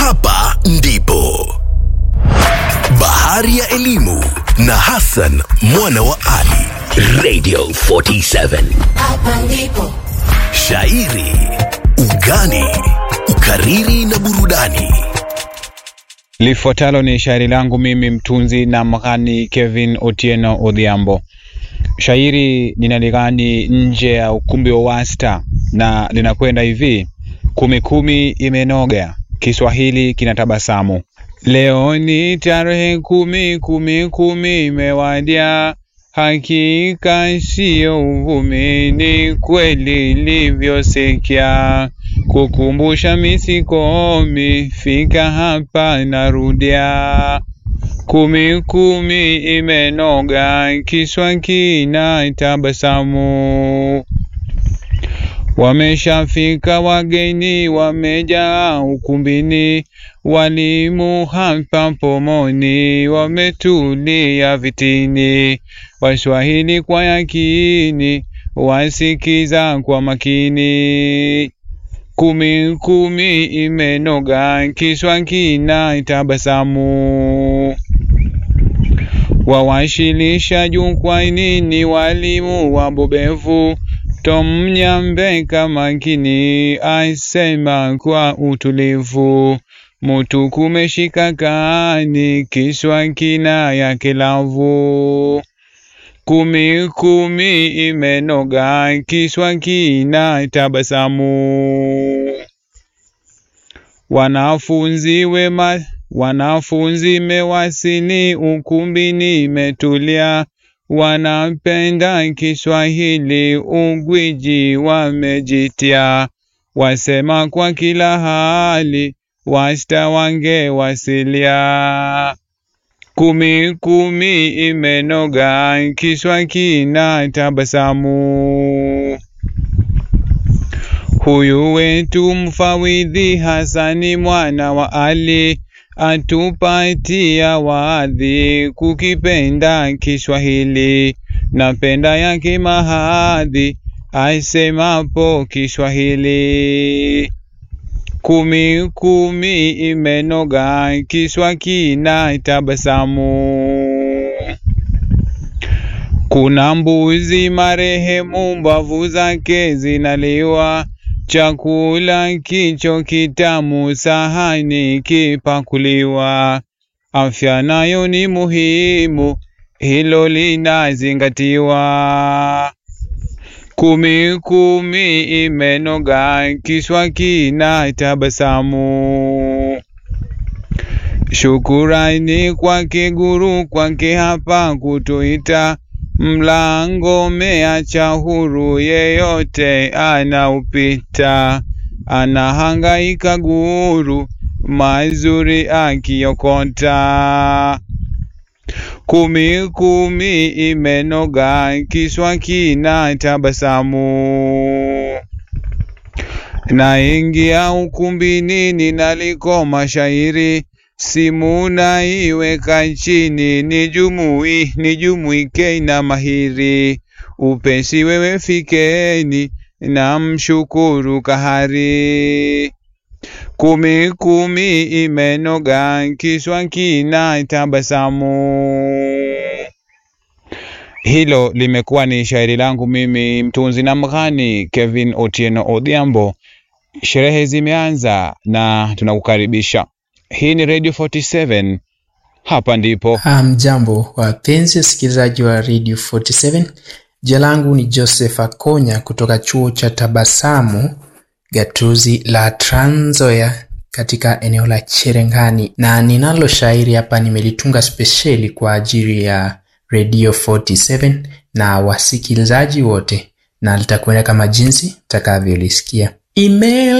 hapa ndipo bahari ya elimu na Hassan mwana wa Ali. Radio 47 Hapa ndipo shairi, ugani, ukariri na burudani. Lifuatalo ni shairi langu mimi mtunzi na mghani Kevin Otieno Odhiambo. Shairi ninaligani nje ya ukumbi wa Wasta na linakwenda hivi: kumi kumi imenoga, Kiswahili kinatabasamu. Leo ni tarehe kumi, kumi kumi imewadia, hakika siyo uvumi, ni kweli ilivyosikia. Kukumbusha misikomi, fika hapa narudia. Kumi kumi imenoga, kiswa kina tabasamu. Wameshafika wageni, wamejaa ukumbini, walimu hapa pomoni, wametulia vitini, Waswahili kwa yakini, wasikiza kwa makini. Kumi kumi imenoga, kiswa kina tabasamu. Wawashilisha jukwaini ni walimu wabobevu, Tom Nyambeka makini asema kwa utulivu, mutu kumeshika kani, kiswa kina yake lavu. Kumi kumi imenoga, kiswa kina tabasamu. Wanafunzi wema, wanafunzi mewasili ukumbini, imetulia wanapenda Kiswahili, ugwiji wamejitia, wasema kwa kila hali, wasta wange wasilia. Kumi kumi imenoga, kiswa kina tabasamu. Huyu wetu mfawidhi Hasani mwana wa Ali atupatia wadhi kukipenda Kiswahili, napenda yake mahadhi asemapo Kiswahili. Kumi kumi imenoga, kiswa kina tabasamu. Kuna mbuzi marehemu, mbavu zake zinaliwa, chakula kicho kitamu, sahani kipakuliwa. Afya nayo ni muhimu, hilo linazingatiwa. Kumi kumi imenoga, kiswa kina tabasamu. Shukurani kwake guru, kwake hapa kutuita, mlango meacha huru, yeyote anaupita. Anahangaika guru, mazuri akiokota. Kumi kumi imenoga, kiswa kina tabasamu. Naingia ukumbini, ninalikoma shairi, simu naiweka chini, nijumui nijumuike na mahiri, upesi wewe fikeni, na mshukuru kahari. Kumi kumi imenoga, kiswa kina tabasamu. Hilo limekuwa ni shairi langu mimi mtunzi na mghani Kevin Otieno Odhiambo. Sherehe zimeanza na tunakukaribisha. Hii ni Radio 47, hapa ndipo Mjambo wapenzi wasikilizaji wa Radio 47. Jina langu ni Joseph Akonya kutoka chuo cha Tabasamu gatuzi la Trans Nzoia katika eneo la Cherengani, na ninalo shairi hapa nimelitunga spesheli kwa ajili ya Radio 47 na wasikilizaji wote, na litakwenda kama jinsi takavyolisikia. Email